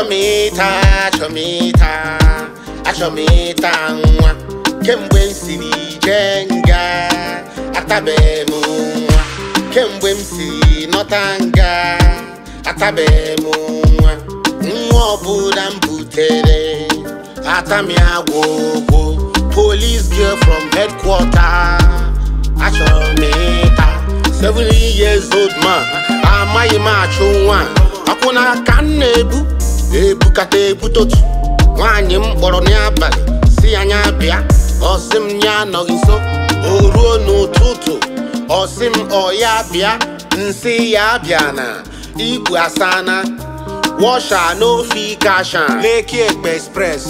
achọ m ịta achọ m ịta achọ m ịta nwa kemgbe m siri jee nga atabeghị m nwa kemgbe m siri nọta nga atabeghị m nwa nwa ọbụla m butere atami agwụgwụ police girl from headquarter achọrọ m ịta 70 years old man amaghị m achụ nwa akwụna ka m na-ebu ebukata ebutotu nwaanyị m kpọrọ n'abalị si anya bịa ọsị m ya anọghị nso o ruo n'ụtụtụ ọsị m ọ ya bịa nsị ya bịa na igwe asana washa n'ofe kasha Lekki Egbe Express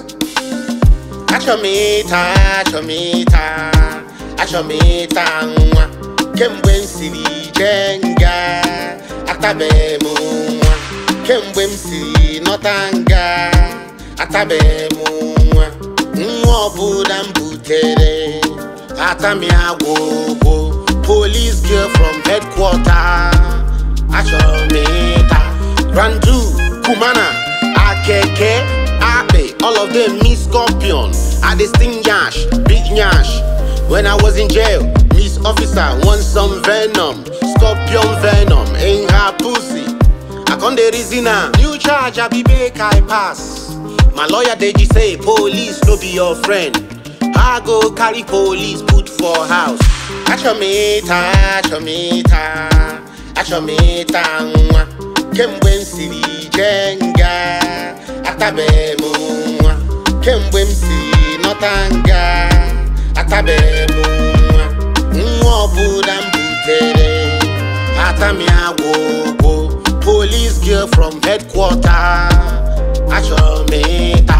achọ m ịta achọ m ịta achọ m ịta nwa kemgbe m siri jee nga atabeghị m nwa kemgbe m siri nọta nga atabeghị m nwa nwa ọbụla m butere atami agwụgwụ police girl from headquarter achọrọ m ịta randu kumana akeke akpe all of them me scorpion i dey sting yash big yash when i was in jail miss officer want some venom scorpion venom in her pussy i con dey reason am new charge i be make i pass my lawyer deji say police no be your friend i go carry police put for house achọ m ịta achọ m ịta achọ m ịta nwa kemgbe m siri jee nga atabeghị m nwa kemgbe m si nọta nga atabeghị m nwa nwa ọbụla m butere atami agwụgwụ police girl from headquarter achọrọ m ịta